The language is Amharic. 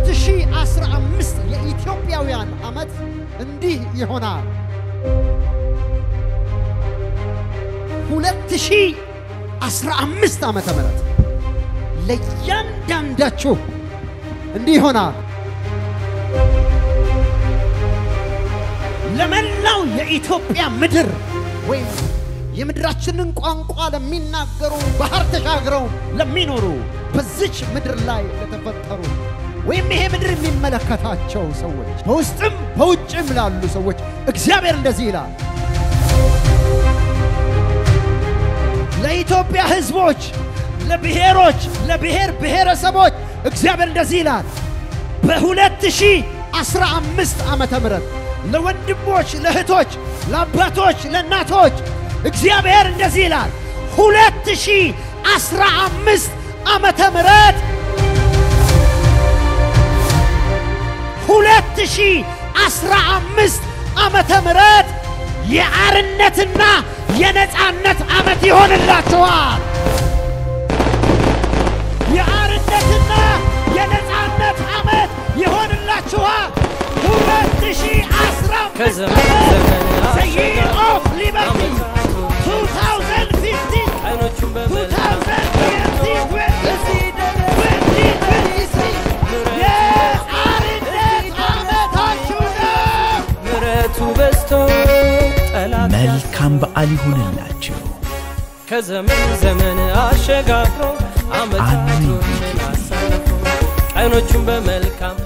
2015 የኢትዮጵያውያን ዓመት እንዲህ ይሆናል። 2015 ዓመተ ምህረት ለእያንዳንዳችሁ እንዲህ ይሆናል። ለመላው የኢትዮጵያ ምድር ወይም የምድራችንን ቋንቋ ለሚናገሩ ባህር ተሻግረው ለሚኖሩ በዚች ምድር ላይ ለተፈጠሩ ወይም ይሄ ምድር የሚመለከታቸው ሰዎች በውስጥም በውጭም ላሉ ሰዎች እግዚአብሔር እንደዚህ ይላል። ለኢትዮጵያ ሕዝቦች፣ ለብሔሮች፣ ለብሔር ብሔረሰቦች እግዚአብሔር እንደዚህ ይላል። በ2015 ዓመተ ምህረት ለወንድሞች፣ ለእህቶች፣ ለአባቶች፣ ለእናቶች እግዚአብሔር እንደዚህ ይላል 2015 ዓመተ ምህረት 2015 ዓመተ ምህረት የአርነትና የነፃነት ዓመት ይሆንላችኋል። የአርነትና የነፃነት ዓመት ይሆንላችኋል። 2015 ከዘመን ዘመን The year of liberty 2015 አይኖቹን በመልካም 2020 የአርነት ዓመታችሁ ነው። ምሕረቱ በዝቶ ጠላት መልካም በዓል ይሁንላችሁ። ከዘመን ዘመን አሸጋግሮ ዓመታቶችን አሳልፎ ቀኖቹን በመልካም